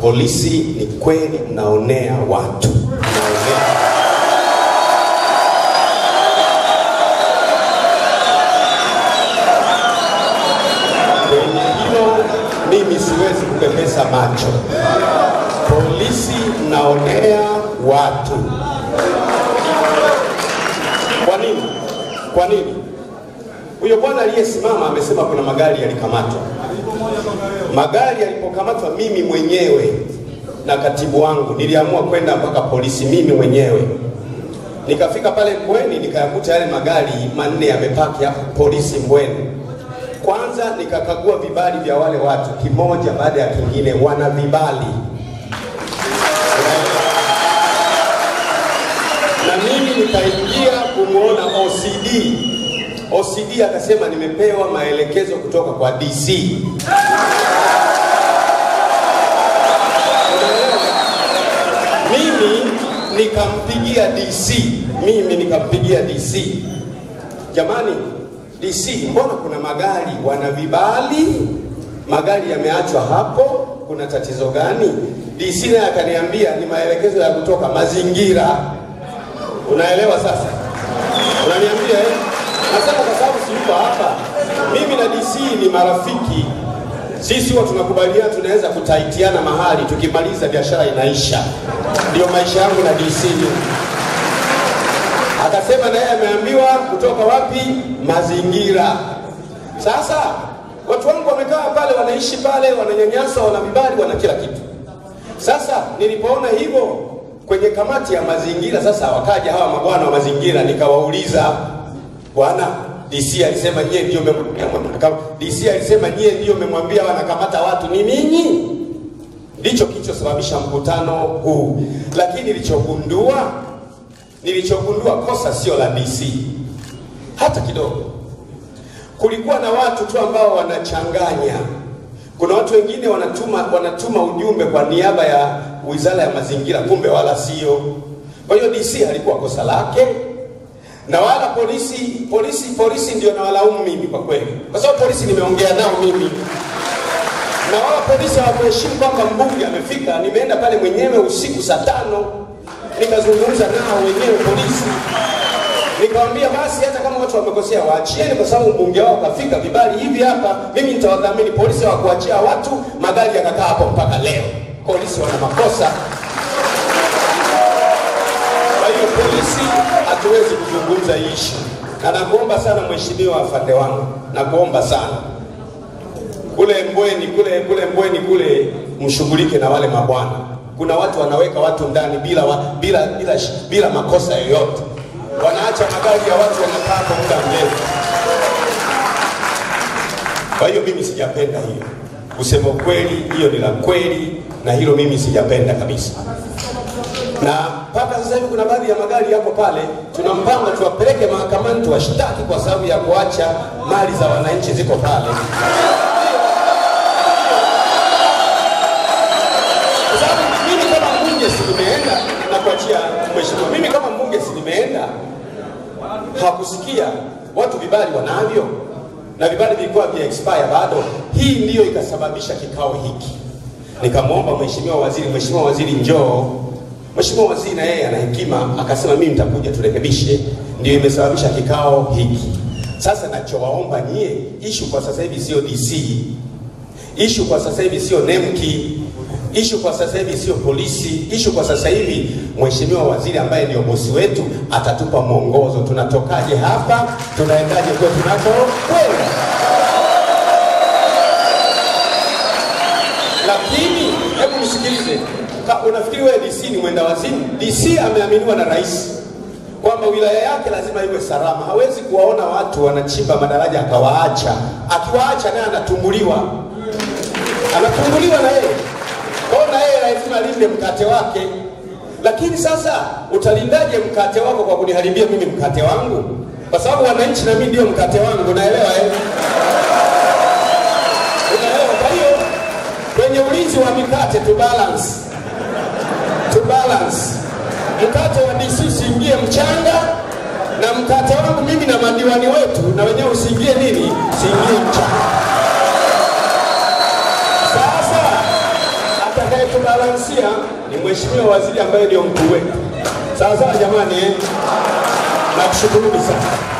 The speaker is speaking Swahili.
polisi, ni kweli mnaonea watu, mnaonea kwenye hilo mimi siwezi kupepesa macho. Polisi mnaonea watu. Kwa nini? Kwa nini? Huyo bwana aliyesimama amesema kuna magari yalikamatwa. Magari yalipokamatwa, mimi mwenyewe na katibu wangu niliamua kwenda mpaka polisi mimi mwenyewe. Nikafika pale Mbweni nikayakuta yale magari manne yamepaki hapo polisi Mbweni. Kwanza nikakagua vibali vya wale watu kimoja baada ya kingine, wana vibali na mimi nikaingia kumwona OCD. OCD akasema nimepewa maelekezo kutoka kwa DC. Unaelewa? Mimi nikampigia DC, mimi nikampigia DC, jamani DC, mbona kuna magari wana vibali, magari yameachwa hapo, kuna tatizo gani? DC naye akaniambia ni maelekezo ya kutoka mazingira. Unaelewa sasa? Unaniambia eh? Nasema kwa sababu siyuko hapa, mimi na DC ni marafiki, sisi huwa tunakubaliana, tunaweza kutaitiana mahali, tukimaliza biashara inaisha. Ndio maisha yangu na DC. Akasema naye ameambiwa kutoka wapi? Mazingira. Sasa watu wangu wamekaa pale, wanaishi pale, wananyanyaswa, wana vibali, wana kila kitu. Sasa nilipoona hivyo kwenye kamati ya mazingira, sasa wakaja hawa mabwana wa mazingira, nikawauliza bwana, DC alisema nyie ndio mmemwambia DC alisema nyie ndio mmemwambia wanakamata watu ni ninyi? Ndicho kilichosababisha mkutano huu, lakini nilichogundua nilichogundua kosa sio la DC hata kidogo. Kulikuwa na watu tu ambao wanachanganya. Kuna watu wengine wanatuma wanatuma ujumbe kwa niaba ya wizara ya mazingira, kumbe wala sio. Kwa hiyo DC halikuwa kosa lake, na wala polisi polisi polisi ndio nawalaumu mimi kwa kweli, kwa sababu polisi nimeongea nao mimi na wala polisi hawakuheshimu kwamba mbunge amefika. Nimeenda pale mwenyewe usiku saa tano nikazungumza nao wenyewe polisi, nikamwambia basi, hata kama watu wamekosea waachieni, kwa sababu mbunge wao kafika, vibali hivi hapa, mimi nitawadhamini. Polisi hawakuachia watu, magari yakakaa hapo mpaka leo. Polisi wana makosa. Kwa hiyo polisi hatuwezi kuzungumza hii ishu, na nakuomba sana mheshimiwa afande wangu, nakuomba sana kule Mbweni kule kule Mbweni kule mshughulike na wale mabwana. Kuna watu wanaweka watu ndani bila wa, bila bila bila makosa yoyote, wanaacha magari ya watu wanakaa hapo muda mrefu. Kwa hiyo mimi sijapenda hiyo, kusema ukweli, hiyo ni la kweli, na hilo mimi sijapenda kabisa. Na mpaka sasa hivi kuna baadhi ya magari yako pale, tunampanga tuwapeleke mahakamani tuwashtaki kwa sababu ya kuacha mali za wananchi ziko pale. Kwa sababu mimi kama mbunge si nimeenda na kuachia mheshimiwa, mimi kama mbunge si nimeenda, hakusikia watu vibali wanavyo na vibali vilikuwa vya expire bado. Hii ndiyo ikasababisha kikao hiki. Nikamwomba mheshimiwa waziri, mheshimiwa waziri njoo. Mheshimiwa waziri na yeye ana hekima, akasema mimi nitakuja turekebishe. Ndio imesababisha kikao hiki. Sasa nachowaomba nyie, ishu kwa sasa hivi sio DC, ishu kwa sasa hivi sio NEMKI, ishu kwa sasa hivi sio polisi, ishu kwa sasa hivi mheshimiwa waziri ambaye ndio bosi wetu atatupa mwongozo, tunatokaje hapa, tunaendaje kwetu tunakokwenda. Lakini hebu nisikilize, Ka- unafikiri wewe DC ni mwenda wazimu? DC ameaminiwa na rais kwamba wilaya yake lazima iwe salama. Hawezi kuwaona watu wanachimba madaraja akawaacha, akiwaacha naye anatumbuliwa, anatumbuliwa na yeye kwa hiyo na yeye lazima alinde mkate wake. Lakini sasa utalindaje mkate wako kwa kuniharibia mimi mkate wangu? Kwa sababu wananchi na mimi ndio mkate wangu, naelewa eh? Unaelewa? Kwa hiyo kwenye ulinzi wa mikate tu balance, tu balance. Mkate wa DC usiingie mchanga na mkate wangu mimi na madiwani wetu na wenyewe usiingie nini, usiingie mchanga. Sasa atakayeto kutubalansia ni mheshimiwa waziri ambaye ndio mkuu wetu. Sawa sawa jamani, eh? Nakushukuruni sana.